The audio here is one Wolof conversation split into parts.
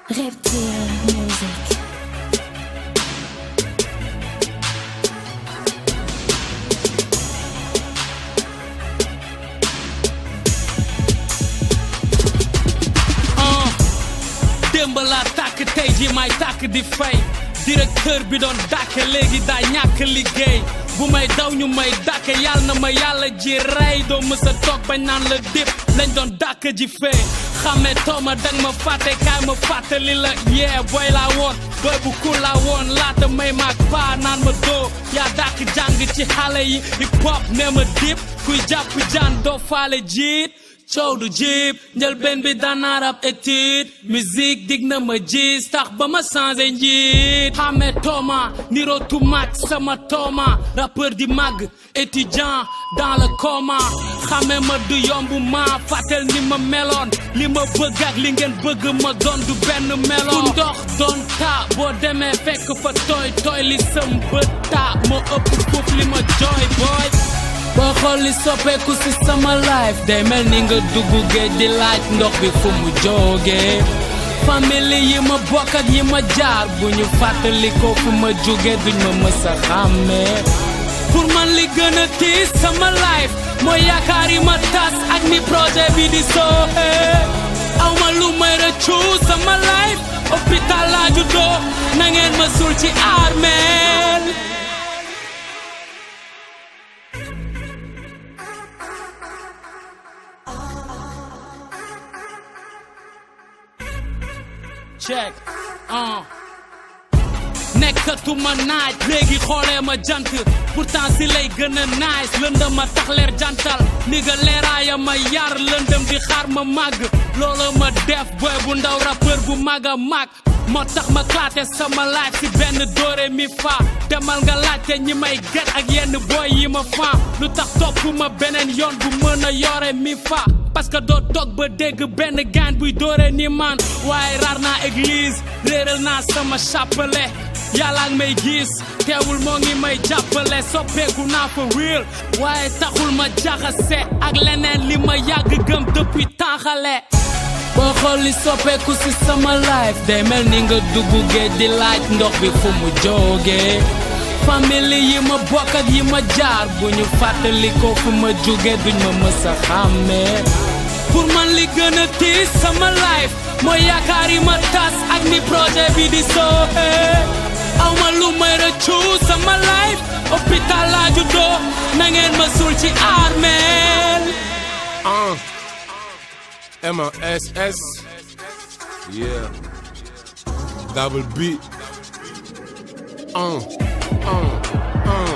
Reptile Music. ah démb laa tàkk tey ji may tàkk di fay directeur bi doon dàkke léegi daa ñàkk liggéey bu may daw ñu may dàkke yàlla na ma yàlla ji rey doo mës a toog bañ naan la dip lañ doon dàkk ji fee xamee tooma dang ma fàtte kaay ma fàttali la yee booy laa woon booy bu ku laa woon laata may maag paa naan ma doo yaa dàkk jàng ci xale yi hip hop nee ma dip kuy jàpp jaan doo faale jiit coow du jiib njëlbeen bi daanaa rab étude musique dig na ma gis tax ba ma changé njiit xamee tooma niro tu mag sama tooma rappeur di mag étudiant dans le coma xamee ma du yomb ma fàttel ni ma meloon li ma bëgg ak li ngeen bëgg ma doon du benn meloon fu ndox doon taa boo demee fekk fa tooy tooy li sëm bët taa moo ëpp fuuf li ma jooy booy boo xool li soppeeku si sama life day mel ni nga dugg géej di laaj ndox bi fu mu jógee famille yi ma bokk ak yi ma jaar bu ñu fàttali ko fu ma jóge duñ ma mës a xàmmee pour man li gën a tiis sama life mooy yaakaar yi ma tas ak ni projet bi di sooxee aw ma lu may rëccu sama life hôpital laa juddoo na ngeen ma suul ci armeel check ah nekkatuma naaj léegi xoolee ma jant pourtant si lay gën a nice lëndëm ma tax leer jantal ni nga leeraaya ma yar lëndëm di xaar ma màgg loola ma def boy bu ndaw rappeur bu mag a mag moo tax ma klaate sama life si benn doore mi fa demal nga laajte ñi may get ak yenn boy yi ma fa lu tax topp ma beneen yoon bu mën a yore mi fa parce que doo toog ba dégg benn gaan buy doore ni man waaye raar naa église réeral naa sama chapelet yàlla ak may gis teewul moo ngi may jàppale soppeeku naa fa real waaye taxul ma jaxase ak leneen li ma yàgg gëm depuis tànxale boo xool li soppeeku si sama life day mel ni nga dugg géej di laaj ndox bi fu mu jógee famille yi ma bokk ak yi ma jaar bu ñu fàttali ko fu ma jóge duñ ma mës a xàmmee pour man li gën a tiis sama life mooy yaakaar yi ma tas ak ni projet bi di sooxee aw ma lu may rëccu sama life hôpital laa juddoo na ngeen ma suul ci armeel Uh. M-A-S-S. Yeah. Double B. Uh. Uh. Uh.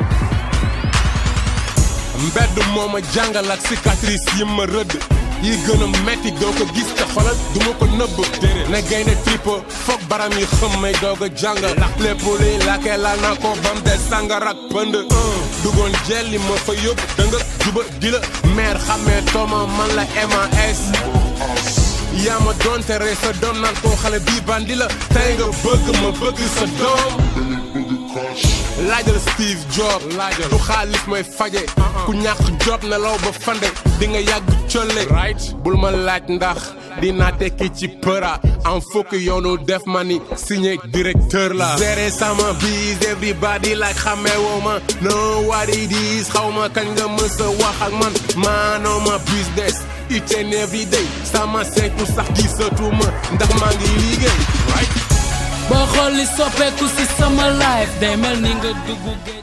mbedd moo ma jàngal ak cicatrice yi ma rëdd yi gën a metti doo ko gis te xolal du ma ko nëbb ne gaynde tripo foog baram yi xëm may doog a jàngal lépp li lakkee laal naa ko bam de sàngar ak pënd dugoon jel li ma fa yóbbu dënga juba di la meer xamee tooma man la MAS yaa ma doon tere sa doom naan koo xale bii bandi la tey nga bëgg ma bëgg sa doom laajal Steve Jobs laajal du xaalis mooy faje ku ñàkk job na law ba fande di nga yàgg colle bul ma laaj ndax dinaa tekki ci përa en fukk yoonu def ma ni signé directeur la géré sama bis everybody like xamee woo ma no what it is xaw ma kañ nga mës a wax ak man maanoo ma business each and every day sama senku sax gisatuma ndax maa ngi liggéey right boo xool li soppeeku si sama life day mel ni nga dugg géej